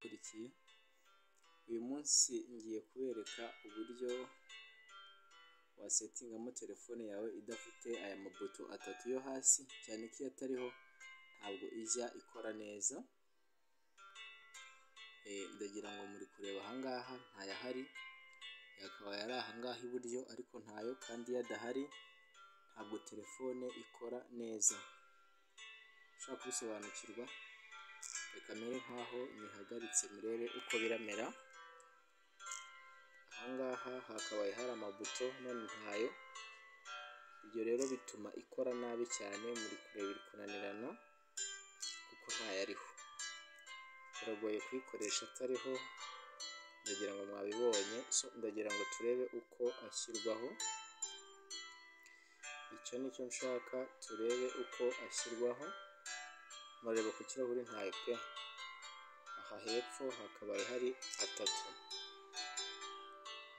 intoki, uyu munsi ngiye kubereka uburyo wasetingamo telefone yawe idafite aya mabuto atatu yo hasi, cyane ko iyo atariho ntabwo ijya ikora neza, ndagira ngo muri kureba aha ngaha ntayahari, akaba yari aha ngaha iburyo ariko ntayo kandi iyo adahari ntabwo telefone ikora neza, ushaka gusobanukirwa reka mere nk'aho nyihagaritse murebe uko biramera, aha ngaha hakabaye hari amabuto none ntayo, ibyo rero bituma ikora nabi cyane muri kureba iri kunanirana kuko ntayo ariho, biragoye kuyikoresha atariho, ndagira ngo mwabibonye, ndagira ngo turebe uko ashyirwaho, icyo ni cyo nshaka turebe uko ashyirwaho, murareba ku kirahuri ntayo pe, aha hepfo hakabaye hari atatu,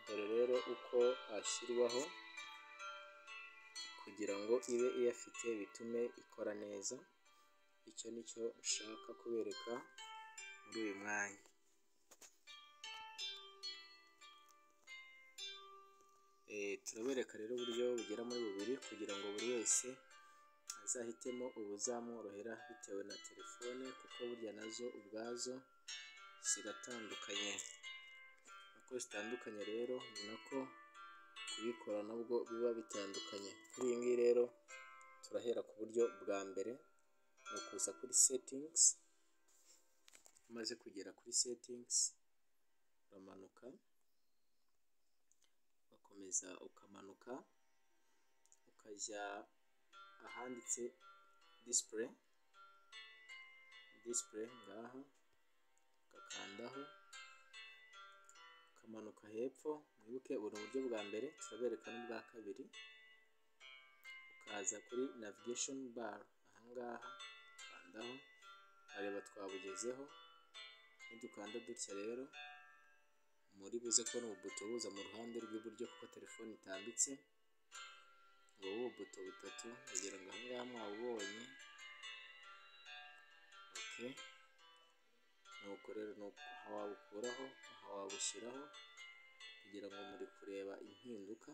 dore rero uko ashyirwaho kugira ngo ibe iyafite bitume ikora neza, icyo ni cyo nshaka kubereka muri uyu mwanya. Turabereka rero uburyo bugera muri bubiri kugira ngo buri wese azahitemo ubuzamworohera bitewe na telefone kuko burya nazo ubwazo ziratandukanye, uko zitandukanye rero ni nako kubikora nabwo biba bitandukanye, kuri iyi ngiyi rero turahera ku buryo bwa mbere ni ukuza kuri setingizi, umaze kugera kuri setingizi uramanuka, ugakomeza ukamanuka ukajya ahanditse disipureyi, disipureyi ngaha ugakandaho, ukamanuka hepfo, mwibuke ubu ni uburyo bwa mbere turabereka n'ubwa kabiri, ukaza kuri navigesheni bare, aha ngaha ukandaho ukareba twabugezeho, nidukanda dutya rero muri buze kubona ububuto buza mu ruhande rw'iburyo kuko telefone itambitse, ubu bubuto butatu ndagira ngo aha ngaha mwabubonye, oke, nuko rero ni uku, aha wabukuraho, aha wabushyiraho kugira ngo muri kureba impinduka,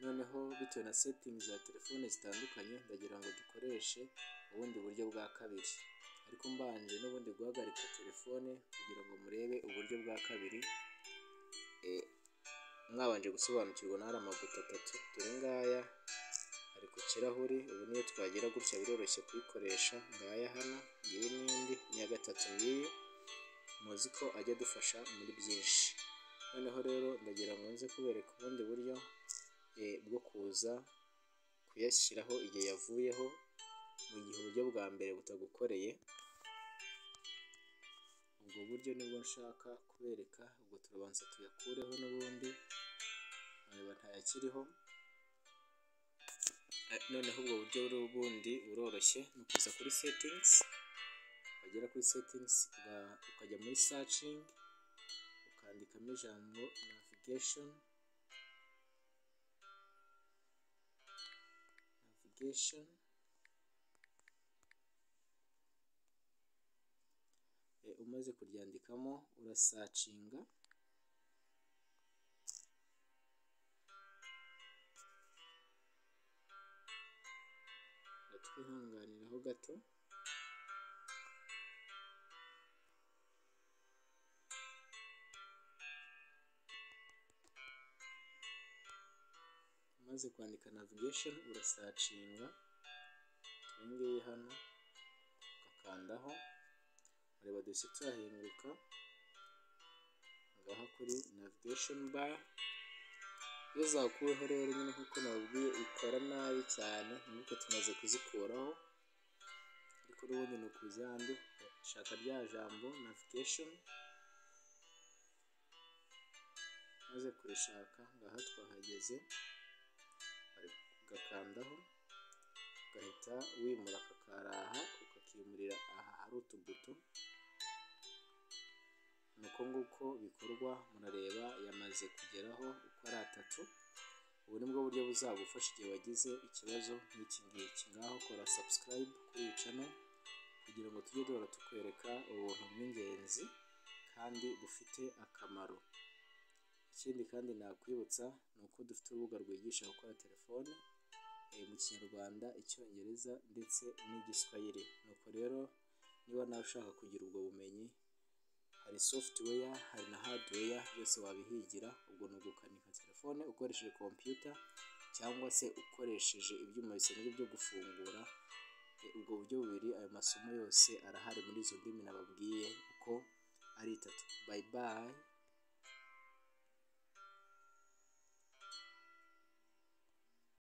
noneho bitewe na setingizi za telefone zitandukanye ndagira ngo dukoreshe ubundi buryo bwa kabiri, ariko mbanje n'ubundi guhagarika telefone kugira ngo murebe uburyo bwa kabiri, mwabanje gusobanukirwa n'ariya mabuto atatu, dore ngaya ari ku kirahuri, ubu niyo twagira gutya biroroshye kuyikoresha, ngaya hano, ngiyi ni indi, iya gatatu ngiyi, muzi ko ajya adufasha muri byinshi, noneho rero ndagira ngo nze kubereka ubundi buryo bwo kuza kuyashyiraho igihe yavuyeho, mu gihe uburyo bwa mbere butagukoreye, ubwo buryo nibwo nshaka kubereka, ubwo turabanza tuyakureho n'ubundi, mureba ntayakiriho, noneho ubwo buryo bundi buroroshye, ni ukuza kuri setingizi, wagera kuri setingizi ukajya muri sacingi, ukandikamo ijambo navigesheni, navigesheni, umaze kuryandikamo urasacinga, twihanganiraho gato, umaze kwandika navigesheni urasacinga, iyi ngiyi hano ugakandaho, ureba duhise tuhahinguka, ngaha kuri navigesheni bare, iyo zakuweho rero nyine nk'uko nababwiye ikora nabi cyane, mwibuke tumaze kuzikuraho, ariko n'ubundi ni ukuza hahandi ugashaka rya jambo navigesheni, umaze kurishaka ngaha twahageze, ugakandaho ugahita wimura aka karaha, ukakimurira aha hari utubuto, ni uko nguko bikorwa, murareba yamaze kugeraho uko ari atatu, ubu ni bwo buryo buzagufasha igihe wagize ikibazo nk'iki ngiki, ngaho kora sabusikarayibe kuri iyi cano kugira ngo tujye duhora tukwereka ubuntu bw'ingenzi. kandi bufite akamaro. Ikindi kandi nakwibutsa ni uko dufite urubuga rwigisha gukora telefone mu Kinyarwanda, Icyongereza ndetse n'Igiswahili. Nuko rero niba nawe ushaka kugira ubwo bumenyi, hari software, hari na hardware byose wabihigira, ubwo ni ugukanika telefone ukoresheje computer cyangwa se ukoresheje ibyuma bisanzwe byo gufungura, ubwo buryo bubiri ayo masomo yose arahari muri izo ndimi nababwiye uko ari itatu. Bayi bayi.